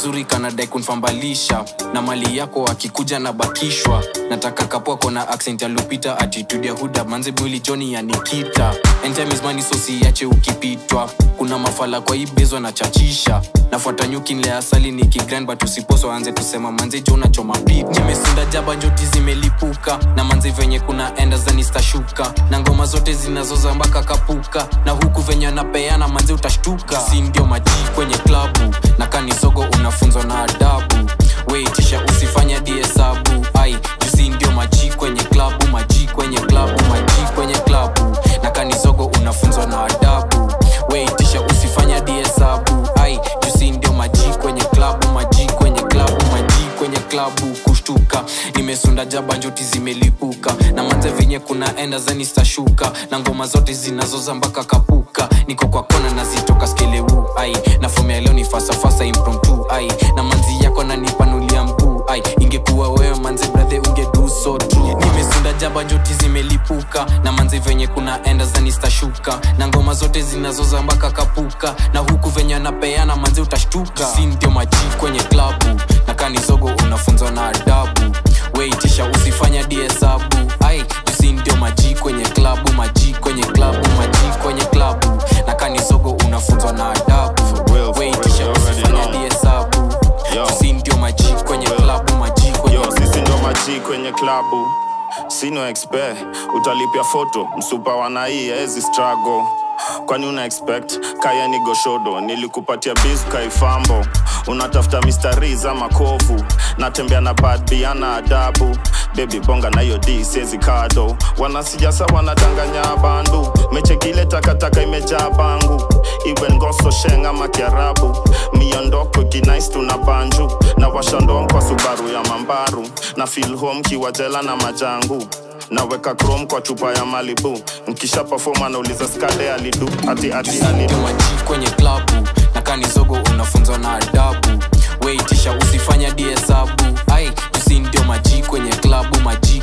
kazuri kanadai kunfambalisha na mali yako akikuja na bakishwa nataka kapwako na accent ya lupita attitude ya huda manze mwili joni ya nikita entimesmani sosiache ukipitwa kuna mafala kwa ibezwa na chachisha nafuata nyuki nle asali ni kigran but usiposo anze tusema manze jo unachoma pita nimesunda jaba njoti zimelipuka na manze venye kuna enda zanistashuka na ngoma zote zinazoza mpaka kapuka na huku venye anapeana manze utashtuka si ndio maji kwenye klabu na kanisogo unafunzwa na adabu weitisha usifanya diesabu ai jusi ndio maji kwenye klabu maji kwenye klabu maji kwenye klabu na kanisogo unafunzwa na adabu weitisha usifanya diesabu ai jusi ndio maji kwenye klabu maji kwenye klabu maji kwenye klabu kushtuka nimesunda jaba njoti zimelipuka na manze venye kuna enda zanistashuka na ngoma zote zinazoza mpaka kapuka niko kwa kona nazitoka skeleu ai na fomu ya leo ni fasafasa impromptu ai na manzi yako nanipanulia mguu ai ingekuwa wewe manze brathe ungedu so true nimesunda jaba njoti zimelipuka na manzi venye kuna enda zanistashuka na ngoma zote zinazoza mpaka kapuka na huku venye anapeana manzi utashtuka si ndio maji kwenye klabu na kanizogo unafunzwa na adabu weitisha usifanya diesabu ai jusi ndio maji kwenye klabu maji kwenye klabu maji kwenye klabu na kanizogo unafunzwa na adabu real, for weitisha real, you already usifanya know. diesabu Yo. jusi ndio maji kwenye klabu maji kwenye yo sisi ndo maji kwenye klabu sino expe utalipia foto msupa wanai ezi strago kwani una expect kaya ni goshodo nilikupatia bis kaifambo unatafuta mistari za makovu natembea na badbiana adabu bebi bonga na hiyo d siezi kado wanasijasa wanadanganya bandu mechekile takataka imejaa bangu iwe ngoso shenga makiarabu miondoko kinais tuna banju na washandom kwa subaru ya mambaru na fil home kiwajela na majangu naweka chrome kwa chupa ya malibu nkisha perform anauliza skade alidu ati ati ndio alidu maji kwenye klabu na kanizogo unafunzwa na adabu weitisha usifanya diesabu ai jusi ndio maji kwenye klabu maji